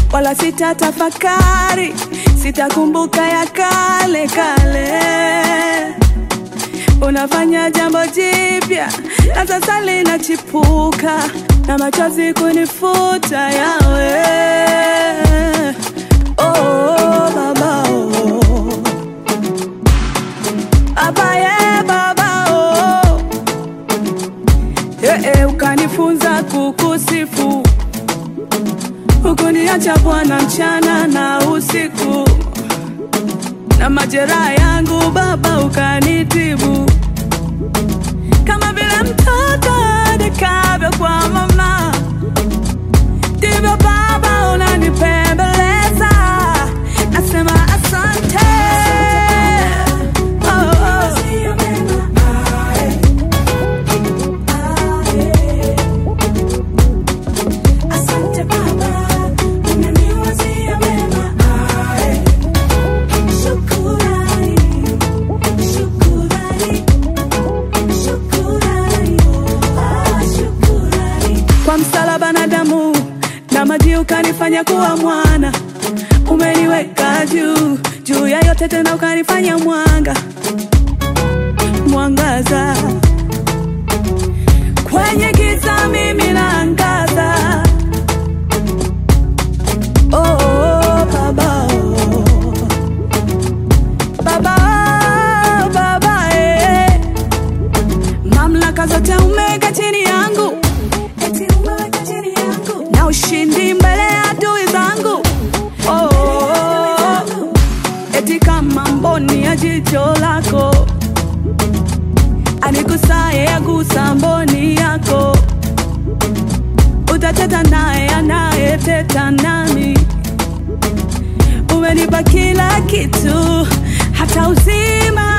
wala sitatafakari, sitakumbuka ya kale kale. Unafanya jambo jipya na sasa linachipuka, na machozi kunifuta yawe. Oh, baba oh. Baba ye baba oh. Eh, eh, ukanifunza kukusifu hukuniacha Bwana mchana na usiku, na majeraha yangu Baba ukanitibu, kama vile mtoto adekavyo kwa mama, ndivyo Baba unanipembeleza. Nasema asante, oh, oh. Asante Baba, umeniwazia mema. Ae. Shukurani, shukurani, shukurani, ah, shukurani. Kwa msalaba na damu na maji ukanifanya kuwa mwana, umeniweka juu juu ya yote, tena ukanifanya mwanga mwangaza kwenye giza, mimi naangaza. Oh, oh, baba, oh. Baba, oh, baba, eh. Mamlaka zote umeweka chini yangu, eti umeweka chini yangu, na ushindi mbele ya adui zangu. Oh, oh, oh. eti kama mboni ya jicho lako anigusaye agusa mboni yako, utateta naye anayeteta nami. Umenipa kila kitu, hata uzima